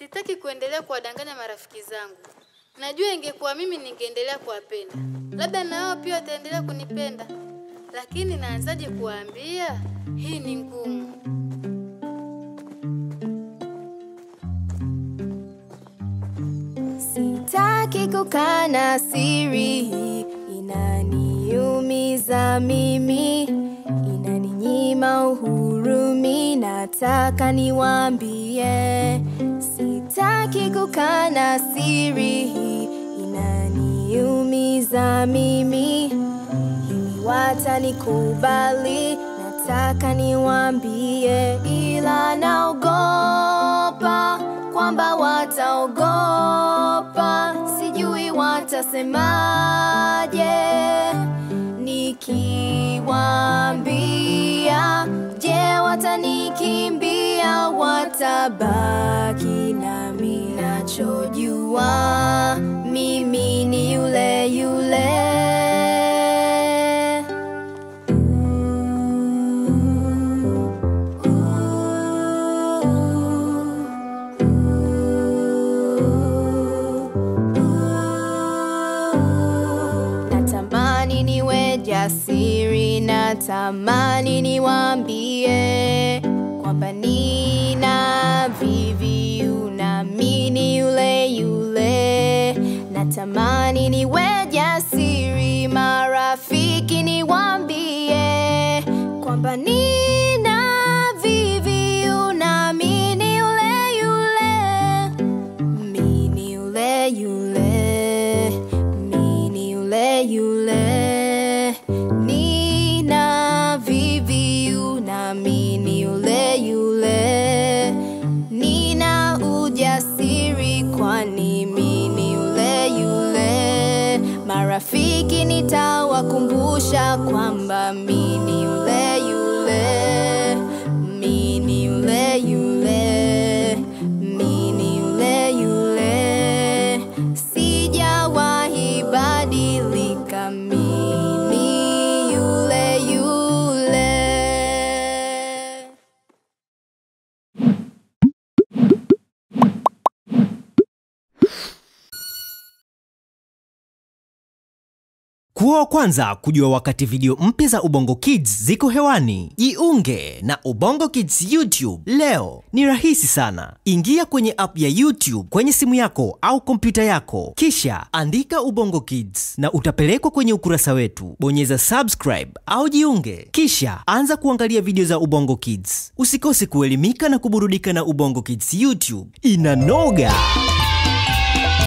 Sitaki kuendelea kuwadanganya marafiki zangu. Najua ingekuwa mimi ningeendelea kuwapenda, labda na wao pia wataendelea kunipenda, lakini naanzaje kuwaambia? Hii ni ngumu. Sitaki kukana siri hii, inaniumiza mimi, inaninyima uhuru, mi nataka niwaambie. Sitaki kukana siri hii, inaniumiza mimi, hivi watanikubali? Nataka niwaambie, ila naogopa kwamba wataogopa, sijui watasemaje nikiwaambia. Je, watanikimbia? Watabaki nami? Nachojua mimi ni yule yule. Natamani niwe jasiri, natamani niwaambie kwamba nina VVU nami ni yule yule. Natamani niwe jasiri, marafiki niwaambie kwamba nina VVU nami ni yule yule. Mi ni yule yule, mi ni yule yule. Nina VVU na mi ni yule yule. Nina ujasiri kwani mi ni yule yule. Marafiki nitawakumbusha kwamba mi ni yule yule. Mi ni yule yule. Mi ni yule yule. Sijawahi badilika, mi ni yule yule. Kuwa wa kwanza kujua wakati video mpya za Ubongo Kids ziko hewani. Jiunge na Ubongo Kids YouTube leo. Ni rahisi sana. Ingia kwenye app ya YouTube kwenye simu yako au kompyuta yako, kisha andika Ubongo Kids na utapelekwa kwenye ukurasa wetu. Bonyeza subscribe au jiunge, kisha anza kuangalia video za Ubongo Kids. Usikose kuelimika na kuburudika na Ubongo Kids YouTube. Inanoga!